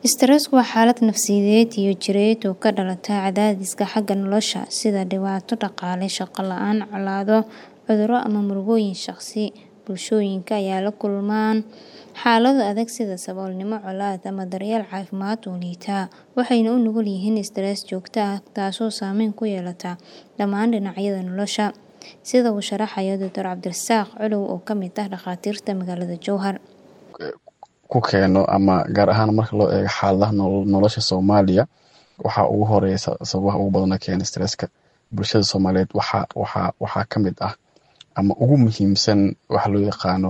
Istarooggu waa xaalad nafsiyeed iyo jireed oo ka dhalata cadaadiska xagga nolosha sida dhibaato dhaqaale, shaqo la'aan, colaado, cudurro ama murugooyin shakhsi. Bulshooyinka ay la kulmaan xaalado adag sida saboolnimo, colaad, ama daryeel caafimaad oo liita, waxay u nugul yihiin istaroog joogto ah taasoo saameyn ku yeelata dhammaan dhinacyada nolosha. Sida uu sharaxayo Dr. Cabdirasaaq Culuw oo ka mid ah dhakhaatiirta magaalada Jowhar. ku keeno ama gaar ahaan marka loo eego xaaladaha nolosha Soomaaliya waxaa ugu horeeya sababaha ugu badan ee keena stresska bulshada Soomaaliyeed waxaa waxaa waxaa ka mid ah ama ugu muhiimsan waxa loo yaqaano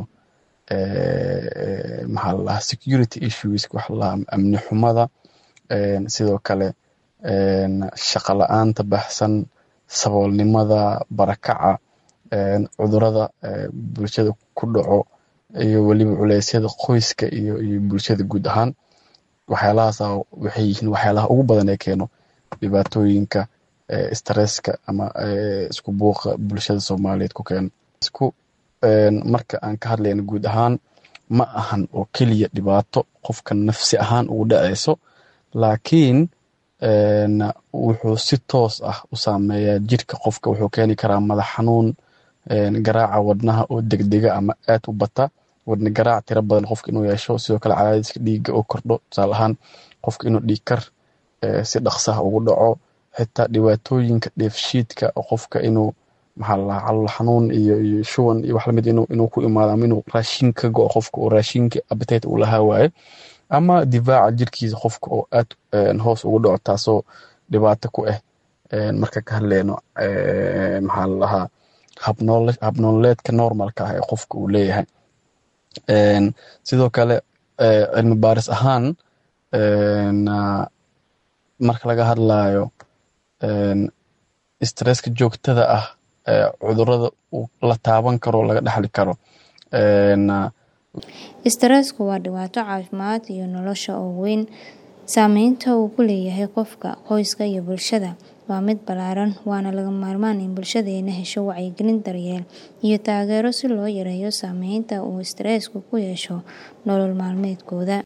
maxaa la dhahaa security issues waxa la dhahaa amni xumada sidoo kale shaqo la-aanta baahsan saboolnimada barakaca cudurada bulshada ku dhaco iyo weliba culeysyada qoyska iyo iyo bulshada guud ahaan waxyaalahaas waxay yihiin waxyaalaha ugu badan ee keeno dhibaatooyinka stresska ama isku buuqa bulshada Soomaaliyeed ku keeno isku marka aan ka hadlayno guud ahaan ma ahan oo keliya dhibaato qofka nafsi ahaan ugu dhaceyso laakiin wuxuu si toos ah u saameeyaa jirka qofka wuxuu keeni karaa madax xanuun garaaca wadnaha oo degdega ama aad u bata wadne garaac tiro badan qofka inuu yeesho sidoo kale cadaadiska dhiigga oo kordho tusaale ahaan qofka inuu dhiig kar si dhaqsaha ugu dhaco xitaa dhibaatooyinka dheefshiidka oo qofka inuu maxaa la dhahaa calool xanuun iyo iyo shuban iyo wax lamid inuu inuu ku imaado ama inuu raashin ka go qofka oo raashinka appetite uu lahaa waaye ama difaaca jirkiisa qofka oo aad hoos ugu dhaco taasoo dhibaato ku ah marka ka hadleyno maxaa la dhahaa habnoole habnololeedka normalka ah ee qofka uu leeyahay sidoo kale cilmi baaris ahaan marka laga hadlayo stresska joogtada ah cudurada la taaban karo laga dhaxli karo Istarooggu waa dhibaato caafimaad iyo nolosha oo weyn saameynta uu ku leeyahay qofka, qoyska iyo bulshada waa mid ballaaran waana lagama maarmaan in bulshadeena hesho wacyigelin daryeel iyo taageero si loo yareeyo saameynta uu istarooggu ku yeesho nolol maalmeedkooda.